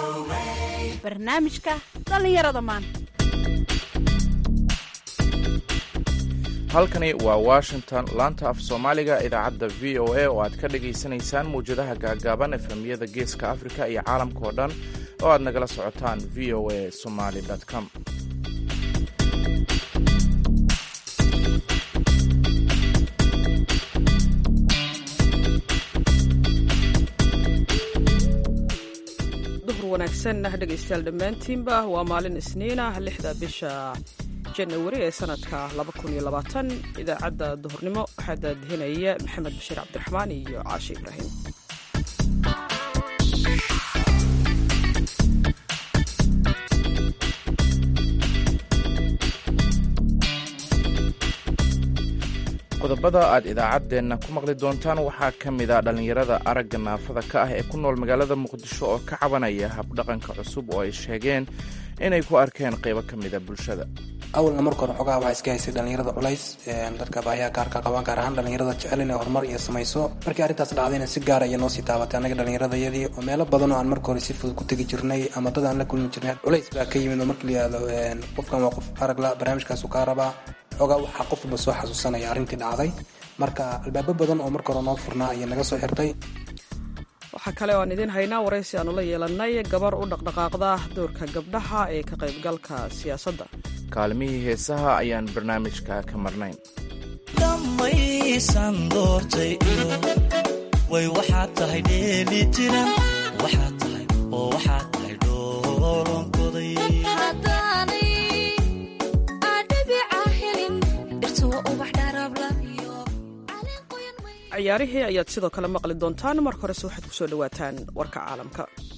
barnaamijka dhallinyarada maanta halkani waa washington laanta af soomaaliga idaacadda v o a oo aad ka dhagaysanaysaan mawjadaha gaagaaban efemiyada geeska afrika iyo caalamka oo dhan oo aad nagala socotaan v o a somaly com duhur wanaagsan dhegaystayaal dhammaantiinba waa maalin isniina lixda bisha janawari ee sanadka idaacadda duhurnimo waxaa daadihinaya maxamed bashiir cabdiraxmaan iyo caashi ibraahim qodobada aad idaacaddeenna ku maqli doontaan waxaa ka mid a dhallinyarada aragga naafada ka ah ee ku nool magaalada muqdisho oo ka cabanaya habdhaqanka cusub oo ay sheegeen inay ku arkeen qaybo ka mida bulshada awalna marka hore xogaha waxaa iska haysay dhallinyarada culays dadka baahiyaha gaarka qabaan gaar ahaan dhallinyarada jecel inay horumar iyo samayso markii arrintaas dhacdayna si gaara iyo noo sii taabatay annaga dhallinyaradayadii oo meelo badan oo aan marka hore si fudud ku tegi jirnay ama dad aan la kulmi jirnay culays baa ka yimid oo marka la yihahdo qofkan waa qof aragla barnaamijkaasu kaa rabaa xogaa waxaa qof walba soo xasuusanaya arrintii dhacday marka albaabo badan oo marka hore noo furnaa ayay naga soo xirtay waxaa kale oo aan idiin haynaa waraysi aanu la yeelannay gabar u dhaqdhaqaaqda doorka gabdhaha ee ka qaybgalka siyaasadda kaalmihii heesaha ayaan barnaamijka ka marnayn dhammaysan doortay way waxaad tahay dheeli tiran waxaad tahay oo waxaad tahay dhoolonkoday ciyaarihii ayaad sidoo kale maqli doontaan marka horese waxaad ku soo dhowaataan warka caalamka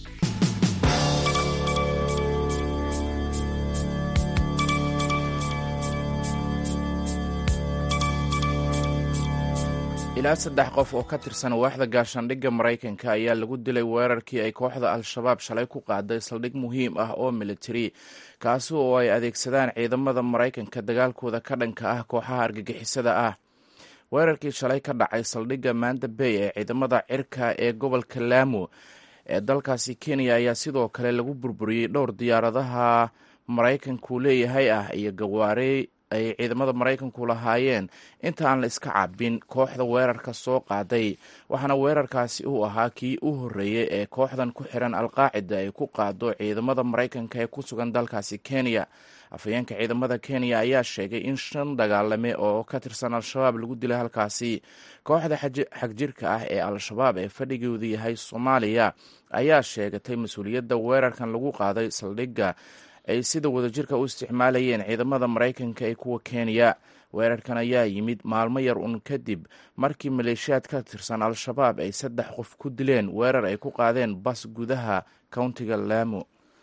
ilaa saddex qof oo ka tirsan waaxda gaashaandhigga maraykanka ayaa lagu dilay weerarkii ay kooxda al-shabaab shalay ku qaaday saldhig muhiim ah oo militari kaasi oo ay adeegsadaan ciidamada maraykanka dagaalkooda ka dhanka ah kooxaha argagixisada ah weerarkii shalay ka dhacay saldhigga manda bay ee ciidamada cirka ee gobolka laamo ee dalkaasi kenya ayaa sidoo kale lagu burburiyey dhowr diyaaradaha maraykanku leeyahay ah iyo gawaare ay ciidamada maraykanku lahaayeen inta aan la iska cabin kooxda weerarka soo qaaday waxaana weerarkaasi uu ahaa kii u horreeyey ee kooxdan ku xiran alqaacida ay ku qaado ciidamada maraykanka ee ku sugan dalkaasi kenya afhayeenka ciidamada kenya ayaa sheegay in shan dagaalame oo ka tirsan al-shabaab lagu dilay halkaasi kooxda xagjirka ah ee al-shabaab ee fadhigoodu yahay soomaaliya ayaa sheegatay mas-uuliyadda weerarkan lagu qaaday saldhigga ay sida wadajirka u isticmaalayeen ciidamada maraykanka ee kuwa kenya weerarkan ayaa yimid maalmo yar un kadib markii maleeshiyaad ka tirsan al-shabaab ay saddex qof ku dileen weerar ay ku qaadeen bas gudaha countiga laamo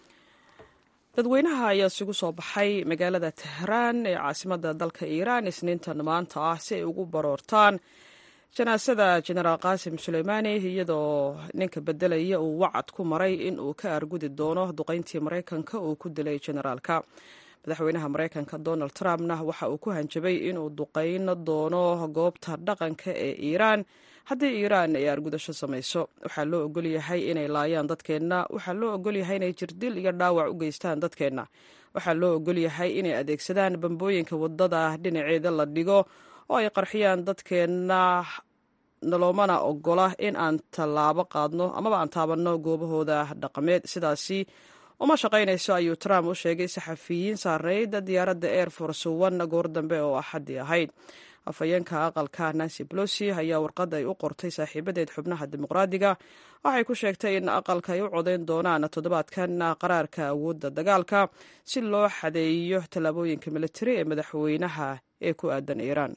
dadweynaha ayaa isugu soo baxay magaalada tehraan ee caasimadda dalka iiraan isniintan maanta ah si ay ugu baroortaan janaasada jenaraal qaasim suleymaani iyadoo ninka bedelaya uu wacad ku maray in uu ka argudi doono duqayntii maraykanka uu ku dilay jenaraalka madaxweynaha maraykanka donald trumpna waxa uu ku hanjabay inuu duqayn doono goobta dhaqanka ee iiraan haddii iiraan ay argudasho samayso waxaa loo ogolyahay inay laayaan dadkeenna waxaa loo ogolyahay inay jirdil iyo dhaawac u geystaan dadkeenna waxaa loo ogolyahay inay adeegsadaan bambooyinka wadada dhinaceeda la dhigo oo ay qarxiyaan dadkeenna naloomana ogola in aan tallaabo qaadno amaba aan taabanno goobahooda dhaqameed sidaasi uma shaqaynayso ayuu trump u sheegay saxafiyiin saareyd diyaaradda air force one goor dambe oo axaddii ahayd afhayeenka aqalka nancy bolosi ayaa warqad ay u qortay saaxiibadeed xubnaha dimuqraadiga waxay ku sheegtay in aqalka ay u codayn doonaan toddobaadkan qaraarka awoodda dagaalka si loo xadeeyo tallaabooyinka militari ee madaxweynaha ee ku aadan iiraan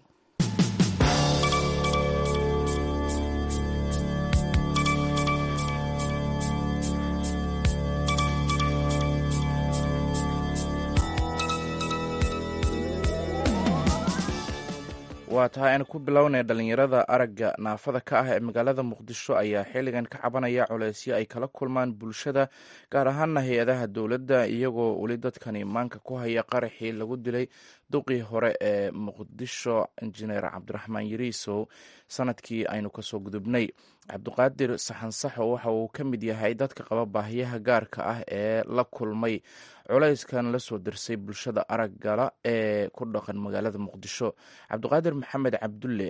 waa tahay aan ku bilownay dhallinyarada aragga naafada ka ah ee magaalada muqdisho ayaa xilligan ka cabanaya culeysyo ay kala kulmaan bulshada gaar ahaana hay-adaha dowladda iyagoo weli dadkani maanka ku haya qaraxii lagu dilay duqii hore ee muqdisho injineer cabdiraxmaan yariisow sanadkii aynu kasoo gudubnay cabdiqaadir saxansaxo waxa uu ka mid yahay dadka qaba baahiyaha gaarka ah ee la kulmay culayskan lasoo dirsay bulshada araggala ee ku dhaqan magaalada muqdisho cabdiqaadir maxamed cabdulle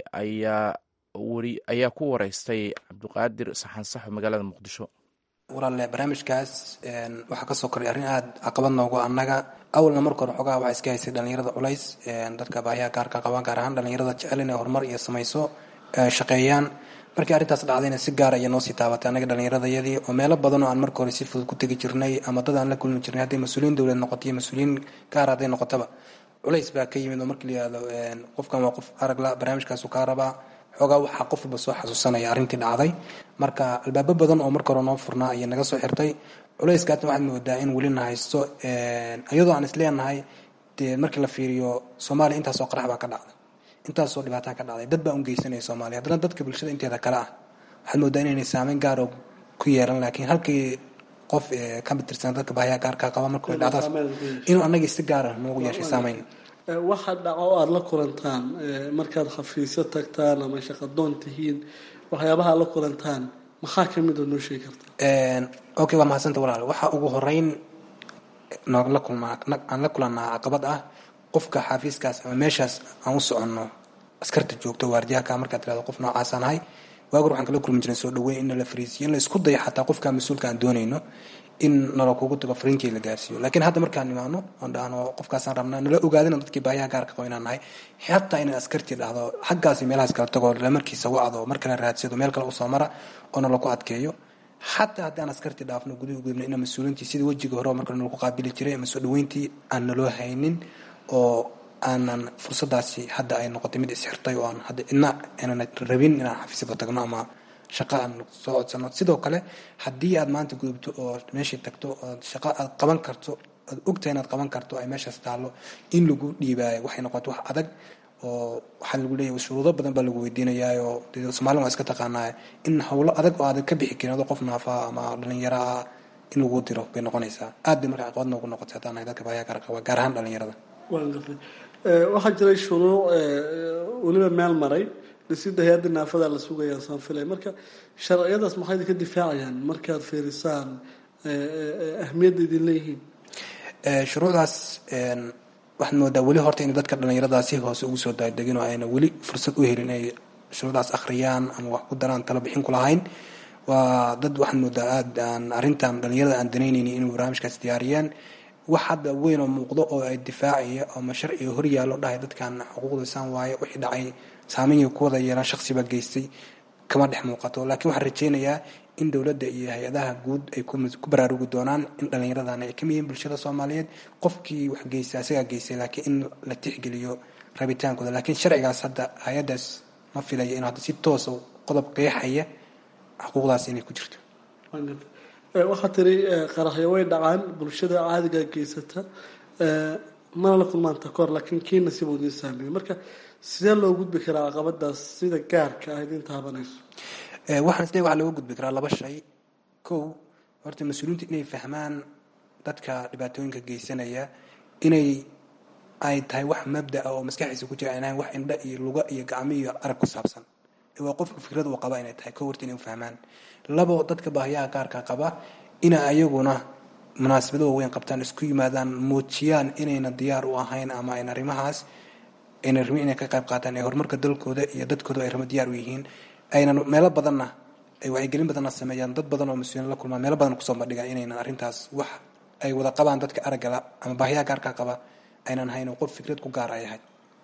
ayaa ku wareystay cabdiqaadir saxansaxo magaalada muqdisho walaale barnaamijkaas waxaa kasoo koray arrin aada caqabad noogu annaga awalna marka hore xoogaha waxaa iska haysay dhalinyarada culays dadka baahiyaha gaarka qabaan gaar ahaan dhalinyarada jecel inay horumar iyo samayso shaqeeyaan markii arrintaas dhacdayna si gaar aya noo sii taabatay annaga dhallinyaradayadii oo meelo badan oo aan marka hore si fudud ku tegi jirnay ama dad aan la kulmi jirnay hadday mas-uuliyiin dowlad noqoto iyo mas-uuliyiin gaar hadday noqotaba culays baa ka yimid oo markii la yihahdo qofkan waa qof aragla barnaamijkaasu kaa rabaa xoogaa waxaa qof walba soo xasuusanaya arrintii dhacday marka albaabo badan oo marka hore noo furnaa ayay naga soo xirtay culayskaasna waxaad moodaa in welina haysto iyadoo aan isleenahay dee markii la fiiriyo soomaaliya intaasoo qarax baa ka dhacday intaasoo dhibaataa ka dhacday dad baa un geysanaya soomaaliya haddana dadka bulshada inteeda kale ah waxaad moodaa inaynay saameyn gaaroo ku yeelan laakiin halkii qof ka tirsan dadka baahiyaha gaarkaa qaba marka way dhacdaas inuu annagii si gaara noogu yeeshay saameyn waxa dhaco oo aada la kulantaan markaad xafiisyo tagtaan ama shaqadoon tihiin waxyaabaha aad la kulantaan maxaa ka mid oo noo sheegi karta okay waa mahadsanta walaal waxaa ugu horeyn noogla kulmaa aan la kulannaa caqabad ah qofka xafiiskaas ama meeshaas aan u soconno askarta joogto waardiyaha markaad tirahdo qof noocaasaan ahay waagur waxaan kala kulmi jiray soo dhaweyn in nala fariisiyo in la isku dayo xataa qofka mas-uulka aan doonayno in nala kugu tago fariinkii la gaarsiiyo laakiin hadda markaan imaano oon dhahno qofkaasaan rabnaa nala ogaadina dadkii baahiyaha gaarka qabo inaan nahay xataa inaan askartii dhahdo xaggaasi meelahaas kala tago lamarkiisa wacdo mar kale raadsado meel kale usoo mara oo nala ku adkeeyo xataa haddii aan askartii dhaafno guduhu gudubna inaan mas-uuliintii sidii wejiga hore marka nalagu qaabili jiray ama soo dhaweyntii aan naloo haynin oo aanan fursadaasi hadda ay noqotay mid isxirtay oo aan hadda idna aanan rabin inaan xafiisyada tagno ama shaqo aan soo codsano sidoo kale haddii aad maanta gudubto oo meeshii tagto ood shaqo aad qaban karto aad ogtahay inaad qaban karto ay meeshaas taallo in lagu dhiibaayo waxay noqoto wax adag oo waxaa lagu leeyahay shuruudo badan baa lagu weydiinayaayoo dee soomaalida waa iska taqaanaa in howlo adag oo aadan ka bixi karin adoo qof naafaa ama dhalinyaro ah in lagu diro bay noqonaysaa aad bay marka caqabad noogu noqotay haddaan nahay dadka baahiyaha gaar qaba gaar ahaan dhalinyarada waan gartay waxaa jiray shuruuc weliba meel maray dhisida hay-adda naafada la sugayaa saan filay marka sharciyadaas maxay idinka difaacayaan markaad fiirisaan ahmiyadda idin leeyihiin shuruucdaas waxaad moodaa weli horta in dadka dhalinyarada si hoose ugu soo daadegin oo ayna weli fursad u helin inay shuruucdaas akhriyaan ama wax ku daraan talo bixin ku lahayn waa dad waxaad moodaa aad aan arrintan dhalinyarada aan danaynaynin inay barnaamijkaas diyaariyaan wax hadda weyn oo muuqdo oo ay difaacaya ama sharciga horyaallo dhahay dadkan xuquuqdaysaan waaye wixii dhacay saameyn ku wada yeelaan shaqsiba geystay kama dhex muuqato laakiin waxaan rajaynayaa in dowladda iyo hay-adaha guud ay ku baraarugi doonaan in dhallinyaradan ay kamid yihiin bulshada soomaaliyeed qofkii wax geystay asagaa geystay laakiin in la tixgeliyo rabitaankooda laakiin sharcigaas hadda hay-addaas ma filaya inuu hadda si toosa qodob qeexaya xuquuqdaas inay ku jirto waxaa tiri qaraxyo way dhacaan bulshada caadigaa geysata mana la kulmaanta kahor laakiin kii nasiib uu idin saameeyey marka sidee loo gudbi karaa caqabadaas sida gaarka ah idin taabanayso waxaan isleeyahay waxaa looga gudbi karaa laba shay kow horta mas-uuliyiintu inay fahmaan dadka dhibaatooyinka geysanaya inay ay tahay wax mabda ah oo maskaxdiisa ku jira aynahayn wax indha iyo luga iyo gacmo iyo arag ku saabsan waa qofka fikrad uu qaba inay tahay kow horta inay u fahmaan labo dadka baahiyaha gaarka qaba ina ayaguna munaasabado waaweyn qabtaan isku yimaadaan muujiyaan inayna diyaar u ahayn ama ayna arrimahaas ayna rabin inay ka qayb qaataan ee horumarka dalkooda iyo dadkooda ay rabo diyaar u yihiin ayna meelo badanna ay wacyigelin badanna sameeyaan dad badan oo mas-uuliin la kulmaan meelo badan kusoo bandhigaan inaynan arrintaas wax ay wada qabaan dadka araggala ama baahiyaha gaarka qaba aynan hayn oo qof fikrad ku gaar ay ahayd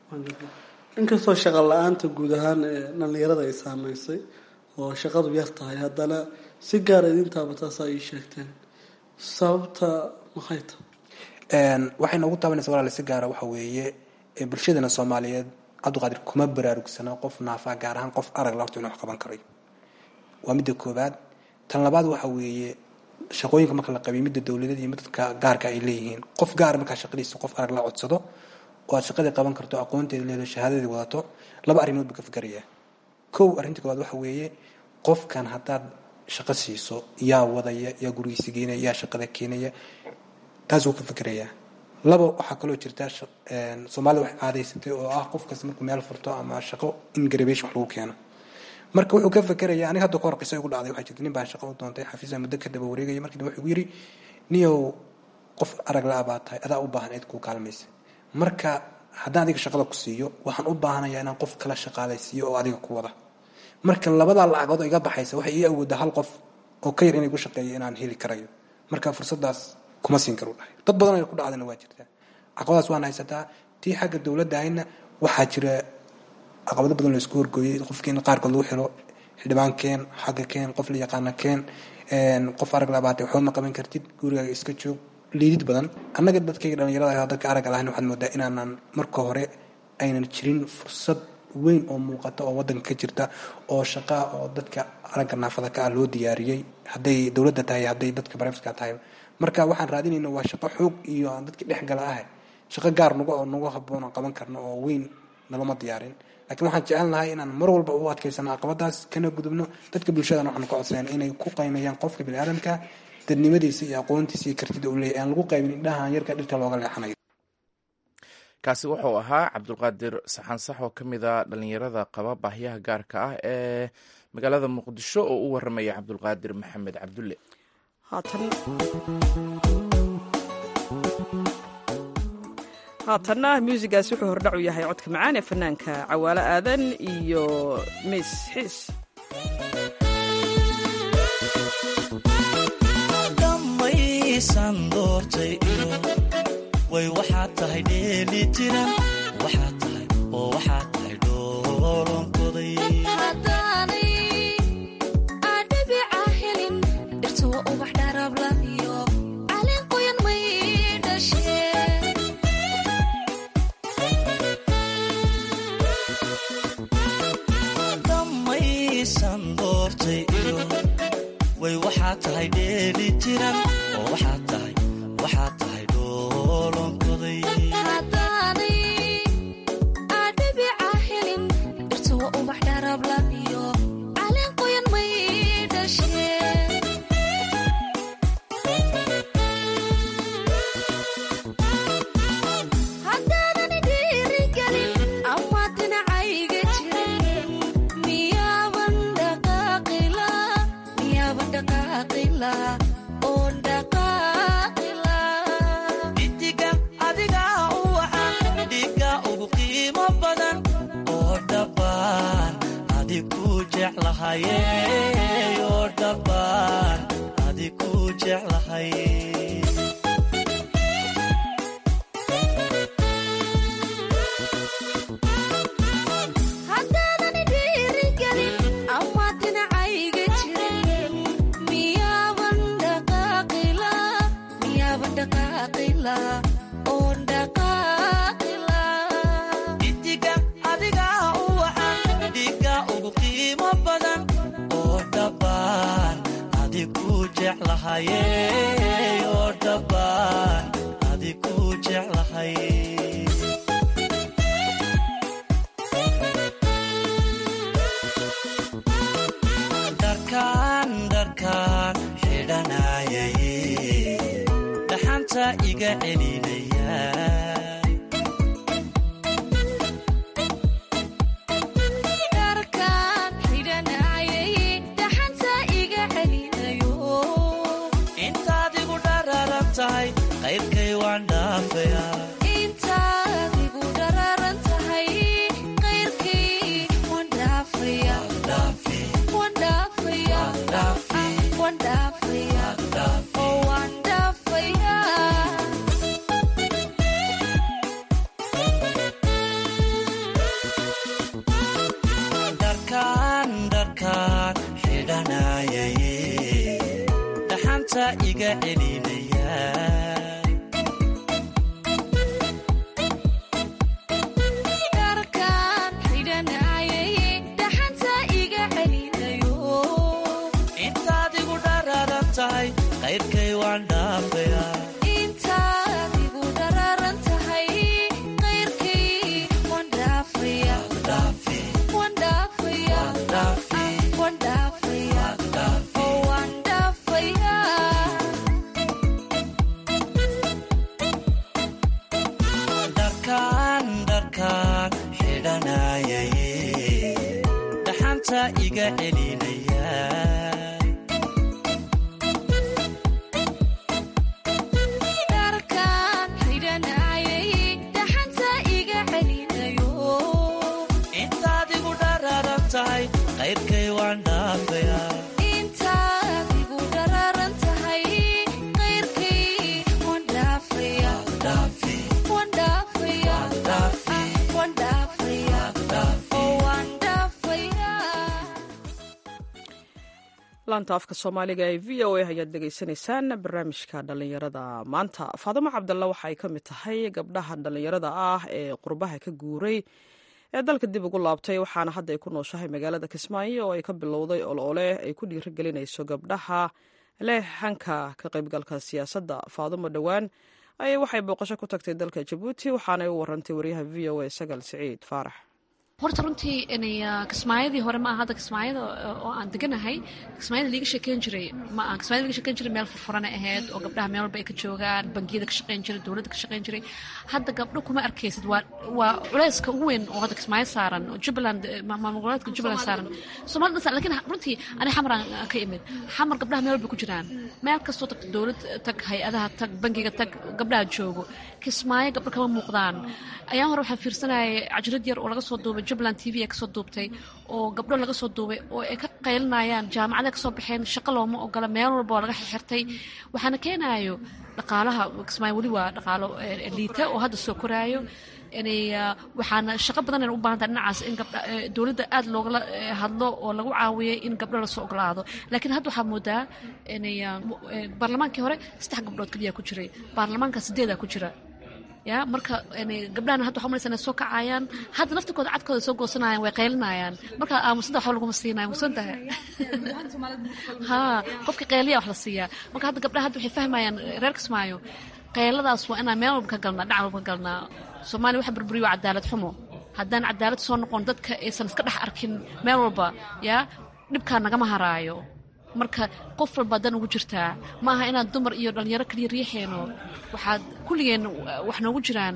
inkastoo shaqa la-aanta guud ahaan ee dhallinyarada ay saameysay oo shaqadu yar tahay haddana si gaara idin taabataasa ay sheegteen sababta maxay tahay waxay noogu taabanaysa walaale si gaara waxa weeye bulshadana soomaaliyeed cabdiqaadir kuma baraarugsana qof naafaa gaar ahaan qof arag la horta inuu wax qaban karay waa midda koobaad tan labaad waxa weeye shaqooyinka marka la qabiy midda dowladeed iyo midka gaarka ay leeyihiin qof gaara markaa shaqadiisa qof arag la codsado oo aad shaqadii qaban karto aqoonteeda leedo shahaadadii wadato laba arrimood buu ka fikerayaa kow arrinta koobaad waxa weeye qofkan haddaad shaqo siiso yaa wadaya yaa gurigiisa geenaya yaa shaqada keenaya taas wuu ka fikerayaa laba waxaa kaloo jirta soomaalida wax caadaysatay oo ah qof kasta markuu meel furto ama shaqo in garabation wax lagu keeno marka wuxuu ka fekeraya aniga hadda kahor qiso igu dhacday waxaa jirta nin baa shaqo u doontay xafiisa muddo ka daba wareegaya markii dambe wuxuu yiri niyow qof arag la baa tahay adaa u baahan cid kuu kaalmaysa marka haddaan adiga shaqada ku siiyo waxaan u baahanaya inaan qof kala shaqaalaysiiyo oo adiga ku wada marka labadaa lacagood oo iga baxaysa waxay ii awoodaa hal qof oo ka yar inay gu shaqeeyo inaan heli karayo marka fursadaas kuma siin karu dhahay dad badan ay ku dhacdana waa jirtaa caqabadaas waan haysataa tii xagga dowladda ahayna waxaa jira caqabado badan laisku horgooyey qofkiina qaarkood lagu xiro xildhibaan keen xagga keen qof la yaqaana keen qof arag labaatay waxba ma qaban kartid gurigaaga iska joog liidid badan annaga dadkayga dhalinyarada dadka aragga lahayn waxaad moodaa inaanan marka hore aynan jirin fursad weyn oo muuqata oo wadanka ka jirta oo shaqaa oo dadka aragga naafada ka ah loo diyaariyey hadday dowladda tahay hadday dadka barefska tahay marka waxaan raadinayna waa shaqo xoog iyo aan dadki dhex gala ah shaqo gaar nagu oo nagu haboon aan qaban karno oo weyn nalama diyaarin laakiin waxaan jecelnahay inaan mar walba u adkaysano caqabadaas kana gudubno dadka bulshadan waxaan ka codsayn inay ku qaymeeyaan qofka biniaadamka dadnimadiisa iyo aqoontiisa iyo kartida uu leeyahy aan lagu qaybin indhahan yarka dhirta looga leexanayo kaasi wuxuu ahaa cabdulqaadir saxansax oo ka mid a dhalinyarada qaba baahyaha gaarka ah ee magaalada muqdisho oo u waramaya cabdulqaadir maxamed cabdulle haatanna muusigaas wuxuu hordhac u yahay codka macaan ee fanaanka cawaalo aadan iyo miis xiis dhammaysan doortay iyo way waxaad tahay dheeli tiran waxaad tahay oo waxaad tahay dhoolonkoday dhammaysan doortay iyo way waxaad tahay dheeli tiran oo waxaad tahay waxaad tahay dhoolonkoday idiga adiga u wacan dhiga ugu qiimo badan oo dhabbaan adi ku jeclahaye oo dhabbaan adi ku jeclahay idiga adiga u wacan dhiga ugu qiimo badan oo dhabbaan adi ku jeclahaye oo dhabbaan adi ku jeclahay dharkaan dharkaan xidhanayay dhaxanta iga celinaya intaad igu dhararan tahay qaybkay waan dhaafaya dharkaan dharkaan xidhanayay dhaxanta iga celinaya intaad igu dhararan tahay qaybkay waan dhaafaya dharkaan dharkaan xidhanayay dhaxanta dhaxanta iga celinaya intaad igu dhararan tahay qayrkay waan dhaafayaa laanta afka soomaaliga ee v o a ayaad dhegaysanaysaan barnaamijka dhallinyarada maanta faadimo cabdalla waxa ay ka mid tahay gabdhaha dhallinyarada ah ee qurbaha ka guuray ee dalka dib ugu laabtay waxaana hadda ay ku nooshahay magaalada kismaayo oo ay ka bilowday oloole ay ku dhiirigelinayso gabdhaha leh hanka ka qaybgalka siyaasadda faadimo dhowaan ayay waxay booqasho ku tagtay dalka jabuuti waxaanay u warantay waryaha v o a sagal siciid faarax horta runtii kismaayadii hore ma aha hadda kismaayada oo aan deganahay kismaayada liiga sheekeyn jiray ma aha kismaayada liiga sheekeyn jiray meel furfurana ahayd oo gabdhaha meel walba ay ka joogaan bangiyada ka shaqeyn jiray dowladda ka shaqeyn jiray hadda gabdho kuma arkaysid waa waa culeyska ugu weyn oo hadda kismaayo saaran oo jubbaland maamul goboleedka jubbaland saaran soomaalida saaran lakin runtii ani xamaraan ka imid xamar gabdhaha meel walba ku jiraan meel kastoo tagta dowlad tag hay-adaha tag bangiga tag gabdhaha joogo kismaayo gabdho kama muuqdaan ayaan hore waxaan fiirsanayay cajrad yar oo laga soo duubay jubbaland t v ee kasoo duubtay oo gabdho laga soo duubay oo ay ka qaylinayaan jaamacada kasoo baxeen shaqo looma ogola meel walba oo laga xirtay waxaana keenayo dhaqaalaha kismaayo weli waa dhaqaalo liita oo hadda soo koraayo waxaana shaqo badan u baahanta dhinacaas in dowladda aad loogala hadlo oo lagu caawiyay in gabdho lasoo ogolaado laakiin hadda waxaa moodaa baarlamaankii hore saddex gabdhood keliya ku jiray baarlamaanka sideedaa ku jira ya marka gabdhahana hadda waxa umalaysa inay soo kacayaan hadda naftirkooda cadkooda soo goosanayaan way qaylinayaan marka aamusada waxba laguma siinayo mugsan tahay ha qofkii qayliya wax la siiyaa marka hadda gabdhaha hadda waxay fahmayaan reer kismaayo qayladaas waa inaan meel walba ka galnaa dhinac walba ka galnaa soomaaliya waxa burburiyo waa cadaalad xumo haddaan cadaalad soo noqon dadka aysan iska dhex arkin meel walba yaa dhibkaa nagama haraayo marka qof walba dan ugu jirtaa ma aha inaan dumar iyo dhalinyaro kaliya riixeyno waxaad kulligeen wax noogu jiraan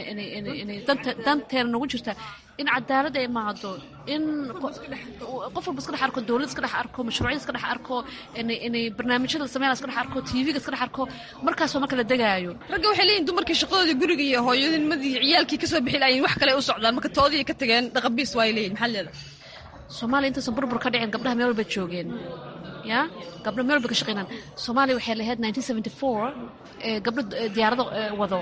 danteena noogu jirtaa in cadaalad ay imaado in qof walba iska dhex arko dowlad iska dhex arko mashruucyada iska dhex arko barnaamijyada la sameynaya iska dhex arko tvga iska dhex arko markaasoo marka la degaayo ragga waxay leeyihin dumarkii shaqadoodii guriga iyo hooyanimadii ciyaalkii kasoo bixi lahayin wax kale u socdaan marka toodii ka tageen dhaqabiis waay leeyihin maxaa leeda soomaaliya intaysan burbur ka dhicin gabdhaha meel walba joogeen ya gabdho meel walba ka shaqeynaan soomaaliya waxay lahayd gabdho diyaarado wado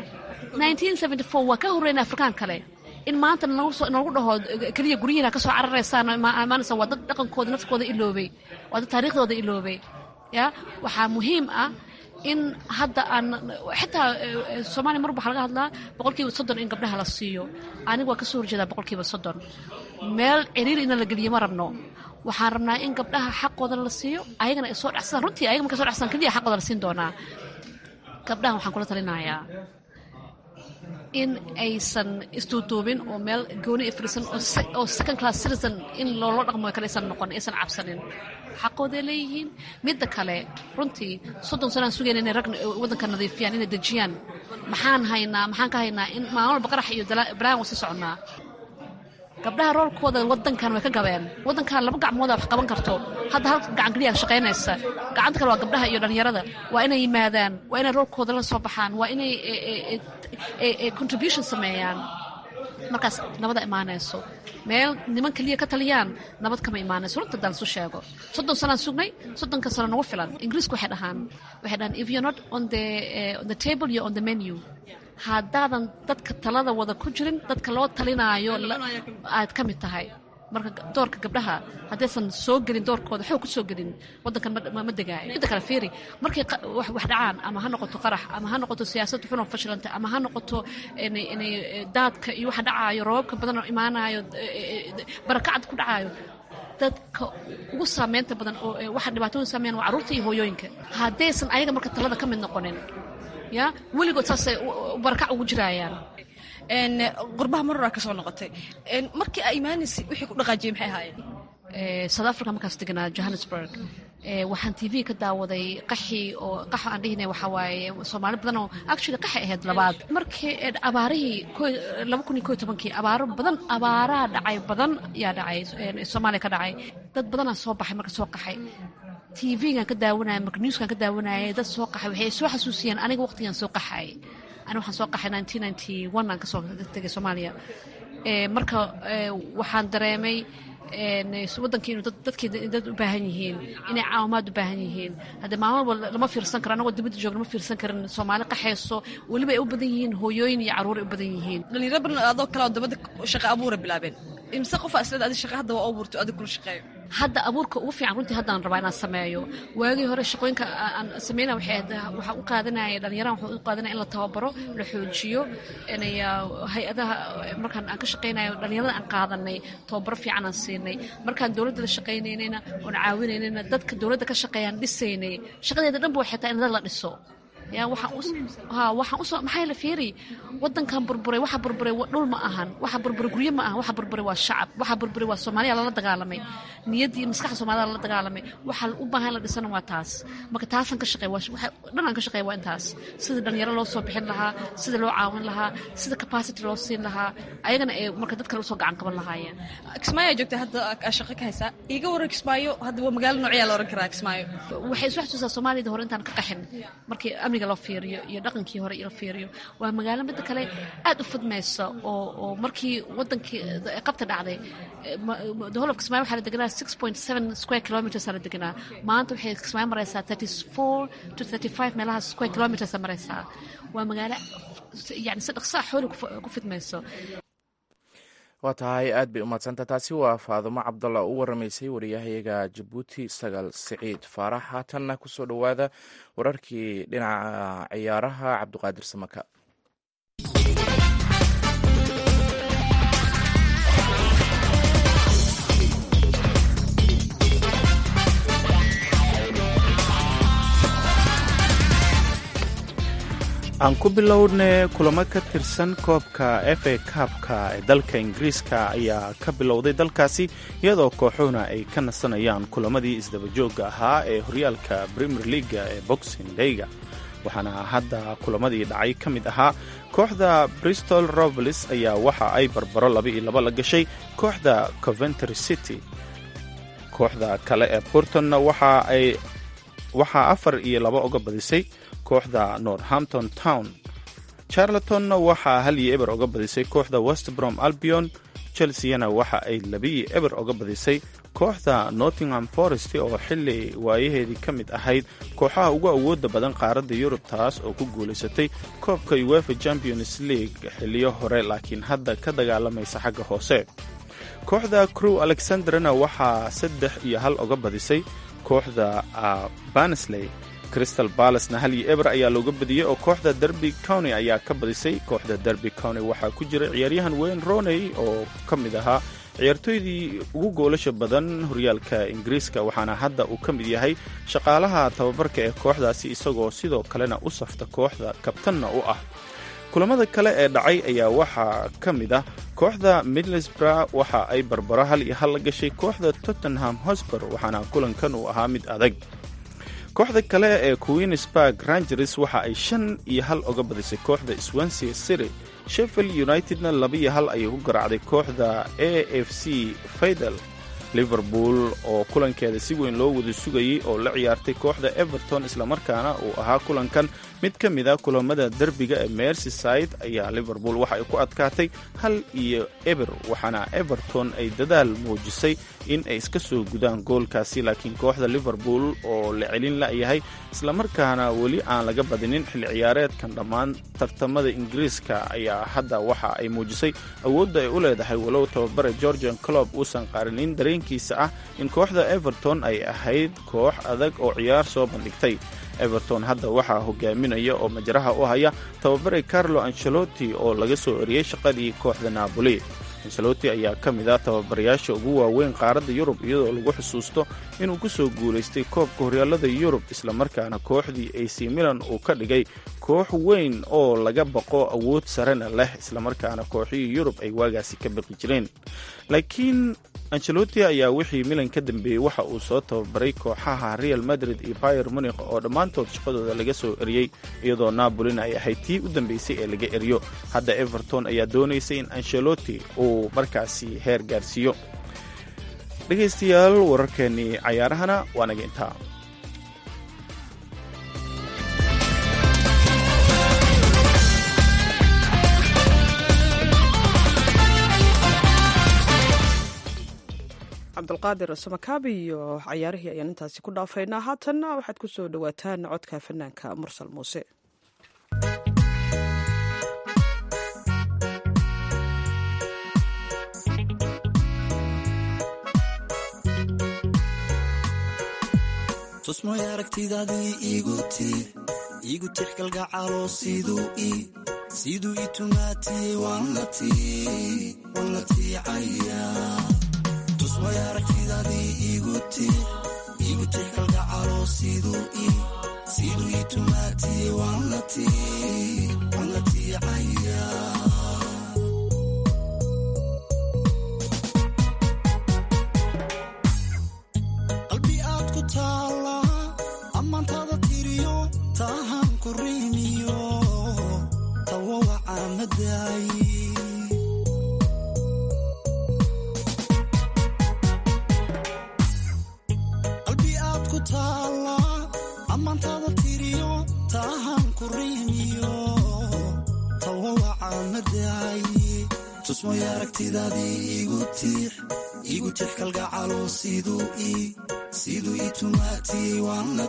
waa ka horreyn afrikaan kale in maanta noogu dhaho keliya guryihiina kasoo cararaysaan imaanaysa waa dad dhaqankooda nafkooda iloobay waa dad taariikhdooda iloobay ya waxaa muhiim ah in hadda aan xitaa soomaaliya mar waxaa laga hadlaa boqolkiiba soddon in gabdhaha la siiyo aniga waa kasoo horjeedaa boqolkiiba soddon meel ciriir ina la geliyo ma rabno waxaan rabnaa in gabdhaha xaqooda la siiyo ayagana ay soo dhacsadaan runtii ayaga markay soo dhacsadaan keliya xaqooda la siin doonaa gabdhahan waxaan kula talinayaa in aysan isduuduubin oo meel gooni fadhiisan oo second class citizen in loola dhaqmo kale aysan noqon aysan cabsanin xaqooday leeyihiin midda kale runtii soddon sanaan sugayna inay rag waddanka nadiifiyaan inay dejiyaan maxaan haynaa maxaan ka haynaa in maalin walba qarax iyo balaan waa sii soconnaa gabdhaha roolkooda wadankan way ka gabeen wadankan laba gacmooda wax qaban karto hadda hal gacan keliya shaqaynaysa gacanta kale waa gabdhaha iyo dhalinyarada waa inay yimaadaan waa inay roolkooda la soo baxaan waa inay contribution sameeyaan markaas nabada imaanayso meel niman keliya ka taliyaan nabad kama imaanayso runta daan isu sheego soddon sanaan sugnay soddonka sano nagu filan ingiriisku waxay dhahaan waxay dhahaan if you're not on the, uh, on the table you're on the menu haddaadan dadka talada wada ku jirin dadka loo talinaayo aad ka mid tahay marka doorka gabdhaha haddaysan soo gelin doorkooda xoog ku soo gelin wadankan ma degaayo midda kale fiiri markay wax dhacaan ama ha noqoto qarax ama ha noqoto siyaasad xunoo fashilanta ama ha noqoto daadka iyo waxa dhacaayo roobabka badan oo imaanayo barakacad ku dhacaayo dadka ugu saameynta badan oo waxa dhibaatooyin saameeyaan waa carruurta iyo hooyooyinka haddaysan ayaga marka talada ka mid noqonin ya weligood saasay barakac ugu jiraayaan qurbaha maroraa ka soo noqotay markii aa imaanaysay wixii ku dhaqaajiyey maxay ahaayeen south africa markaas deganaa johannesburg waxaan tv ka daawaday qaxi oo qax aan dhihinay waxaa waaye soomaali badan oo actually qaxi ahayd labaad markii abaarihii laba kun iyo ko iyo tobankii abaaro badan abaaraha dhacay badan yaa dhacay soomaaliya ka dhacay dad badanaa soo baxay marka soo qaxay tvgan ka daawanaya marka newskan ka daawanayay dad soo qaxay waxay soo xasuusiyeen aniga waqtigan soo qaxay ani waxaan soo qaxay nineteen ninety one aan kasoo tegay soomaaliya marka waxaan dareemay wadankii inuu dadkii dad u baahan yihiin inay caawimaad u baahan yihiin haddee maalmaba lama fiirsan karo anagoo dibadda joogna ma fiirsan karin soomaali qaxayso weliba ay u badan yihiin hooyooyin iyo carruur ay u badan yihiin dhalinyaro badan adoo kale oo dabadda shaqa abuura bilaabeen imse qofa islada adi shaqa hadda waa abuurto adig kula shaqeeyo hadda abuurka ugu fiican runtii haddaan rabaa inaan sameeyo waagii hore shaqooyinka aan sameynaya waxay ahayd waxaan u qaadanaya dhalinyarahan waxaan u qaadanaya in la tababaro la xoojiyo inay hay-adaha markaan aan ka shaqeynayo dhalinyarada aan qaadanay tababaro fiican aan siinay markaan dowladda la shaqaynaynayna oon caawinaynayna dadka dowladda ka shaqeeyaan dhisaynay shaqadeeda dhanba waxay tahay in dad la dhiso yaa waxaan usoo maxaa la fiiri wadankan burburay waxa burburay dhul ma ahan waxa burburay guryo ma ahan waxa burburay waa shacab waxa burburay waa soomaaliya lala dagaalamay niyaddii maskaxda soomaalida lala dagaalamay waxa u baahan la dhisana waa taas marka taasaan ka shaqeey dhan aan ka shaqeey waa intaas sida dhalinyaro loo soo bixin lahaa sida loo caawin lahaa sida capacity loo siin lahaa ayagana ay marka dad kale usoo gacan qaban lahaayeen kismaayo joogta hadda shaqo ka haysaa iiga waran kismaayo hadda waa magaalo noocyaa la oran karaa kismaayo waxay isu xasuusaa soomaaliyada hore intaan ka qaxin markii amniga loo fiiriyo iyo dhaqankii hore la fiiriyo waa magaalo midda kale aad u fudmaysa oo oo markii wadankii qabta dhacday doholab kismaayo waxaa la deganaa six point seven square kilometers la deganaa maanta waxay kismaayo maraysaa thirty four to thirty five meelaha square kilometers maraysaa waa magaalo yani si dhaqsaa xooli ku fidmayso waa tahay aad bay umadsanta taasi waa faadumo cabdalla u waramaysay wariyahayaga jabuuti sagaal siciid faarax haatanna kusoo dhowaada wararkii dhinaca ciyaaraha cabdiqaadir samaka aan ku bilowne kulamo ka tirsan koobka f a kaabka ee dalka ingiriiska ayaa ka bilowday dalkaasi iyadoo kooxuhuna ay ka nasanayaan kulamadii isdabajooga ahaa ee horyaalka premier leaga ee boxing dayga waxaana hadda kulamadii dhacay ka mid ahaa kooxda bristol robles ayaa waxa ay barbaro laba iyo laba la gashay kooxda coventry city kooxda kale ee burtonna waxa ay waxaa afar iyo laba oga badisay kooxda northampton town charlatonna waxaa hal iyo eber oga badisay kooxda westbrom albion chelseana waxa ay labiyo eber oga badisay kooxda nottingham forest oo xili waayaheedii ka mid ahayd kooxaha ugu awooda badan qaaradda yurub taas oo ku guulaysatay koobka uefa champions league xiliyo hore laakiin hadda ka dagaalamaysa xagga hoose kooxda crew alexanderna waxaa saddex iyo hal oga badisay kooxda bansley crystal ballasna hal iyo eber ayaa looga badiyey oo kooxda derby county ayaa ka badisay kooxda derby county waxaa ku jira ciyaaryahan wayne roney oo ka mid ahaa ciyaartooydii ugu goolasha badan horyaalka ingiriiska waxaana hadda uu ka mid yahay shaqaalaha tababarka ee kooxdaasi isagoo sidoo kalena u safta kooxda kabtanna u ah kulamada kale ee dhacay ayaa waxaa ka mid ah kooxda midlesbrough waxa ay barbaro hal iyo hal la gashay kooxda tottenham hosber waxaana kulankan uu ahaa mid adag kooxda kale ee queensburg rangers waxa ay shan iyo hal oga badisay kooxda swansea city sheffield unitedna labaiyo hal ayay ku garaacday kooxda a f c faydal liverpool oo kulankeeda si weyn loo wada sugayey oo la ciyaartay kooxda everton islamarkaana uu ahaa kulankan mid ka mid a kulamada derbiga ee mersyside ayaa liverpool waxa ay ku adkaatay hal iyo eber waxaana everton ay dadaal muujisay in ay iska soo gudaan goolkaasi laakiin kooxda liverpool oo la celin la'yahay islamarkaana weli aan laga badinin xilli ciyaareedkan dhammaan tartamada ingiriiska ayaa hadda waxa ay muujisay awoodda ay u leedahay walow tababare georgian clob uusan qaarinin dareenkiisa ah in kooxda everton ay ahayd koox adag oo ciyaar soo bandhigtay everton hadda waxaa hogaaminaya oo majraha u haya tababare carlo ancelotti oo laga soo eriyey shaqadii kooxda napoli ancelotti ayaa ka mid ah tababarayaasha ugu waaweyn qaaradda yurub iyadoo lagu xusuusto inuu ku soo guulaystay koobka horyaalada yurub islamarkaana kooxdii ac milan uu ka dhigay koox weyn oo laga baqo awood sarena leh islamarkaana kooxihii yurub ay waagaasi ka baqi jireen laakiin ancelotti ayaa wixii milan ka dambeeyey waxa uu soo tababaray kooxaha real madrid iyo bayer munikh oo dhammaantood shaqadooda laga soo eriyey iyadoo napolina ay ahayd tii u dambeysay ee laga eriyo hadda everton ayaa doonaysay in ancelotti uu markaasi heer gaarsiiyo dhegaystayaal wararkeennii cayaarahana waa naga intaa cabdulqaadir samakaabi iyo cayaarihii ayaan intaasi ku dhaafaynaa haatanna waxaad ku soo dhowaataan codka fanaanka mursal muuse tusmoy aragtidaadii igu tiir igu tix kalgacaloo siduu i siduu i tumaatiyey waan la tiicaya tusmoy aragtidaadii igu tiir igu tix kalgacaloo siduu i siduu i tumaatiyey waan la tiicaya qalbi aad ku taala ammaantaada tiriyo taahan ku riimiyo tawawaca madaayi qalbi aad ku taala ammaantaada tiriyo taahan ku riimiyo tawawaca madaayi tusmoy aragtidaadii igu tiix igu tix kalgacaloo siduu i siduu i tumaatiyey waan la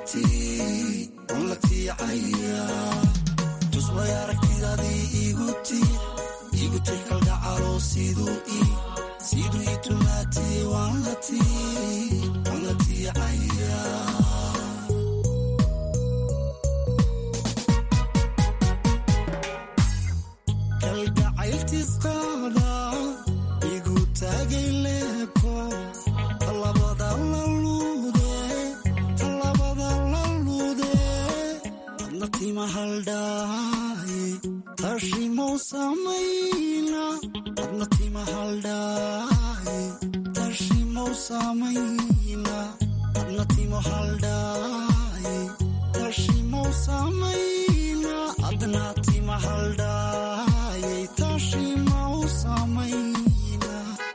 tiicaya tusmoy aragtidaadii igu tiix igu tix kalgacaloo siduu i siduu i tumaatiyey waan la tiicaya kalgacayltiisqaada igu taagay leebko talabada la luude talabada la luude adna tima haldhaaye tashimow samayna adna tima haldhaaye tashimow samayna adna timo haldhaaye tashimow samayna adna tima haldhaaye tashimow samayna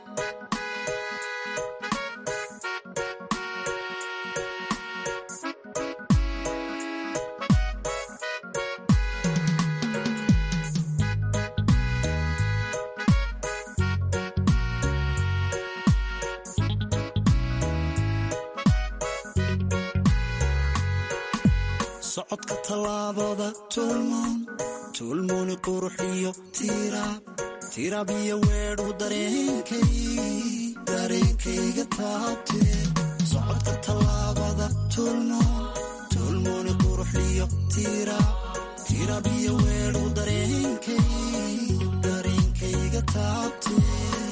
socodka tallaabada tuulmoon tuulmooni quruxiyo tiiraab tiiraab iyo weedhu dareenkay dareenkayga taabtee socodka tallaabada tuulmoon tuulmooni quruxiyo tiiraab tiiraab iyo weedhu dareenkay dareenkayga taabtee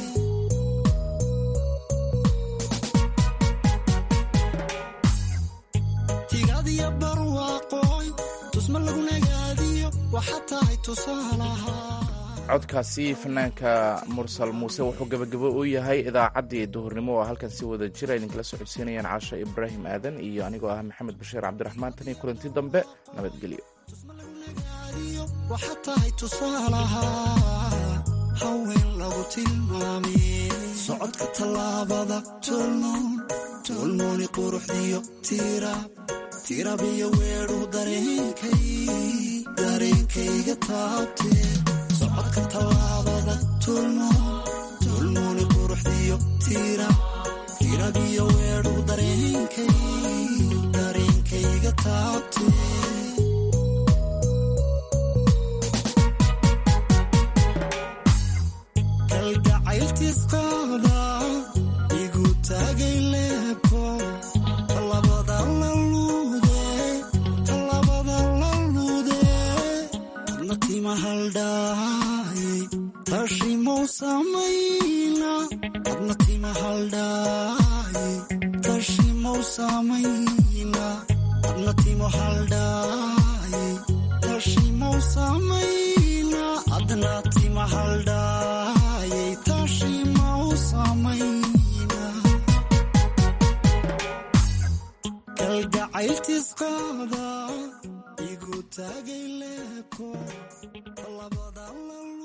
tigadiyo barwaaqooy tusma lagu nagaadiyo waxaa tahay tusaalaha codkaasi fanaanka mursal muuse wuxuu gebagabo u yahay idaacaddii duhurnimo oo halkan si wada jira idinkala socodsiinayaan caasha ibraahim aadan iyo anigoo ah maxamed bashiir cabdiraxmaan tan iyo kulanti dambe nabadgelyo waxaa tahay tusaalaha haween lagu tilmaamay socodka tallaabada tuulmoon tuulmooni quruxdiyo tiiraab tiiraab iyo weedhu dareenkay dareenkayga taabtee socodka tallaabada tuulmoon tuulmooni quruxdiyo tiiraab tiiraab iyo weedhu dareenkay dareenkayga taabtee kalgacayltiisqaada igu taagay leebko talabada la luude talabada la luude adna tima haldhaaye tashimow samayna adna tima haldhaaye tashimow samayna adna timo haldhaaye tashimow samayna adna tima haldhaaye tashimow samayna cayltiis qaada igu taagay leebko labada lal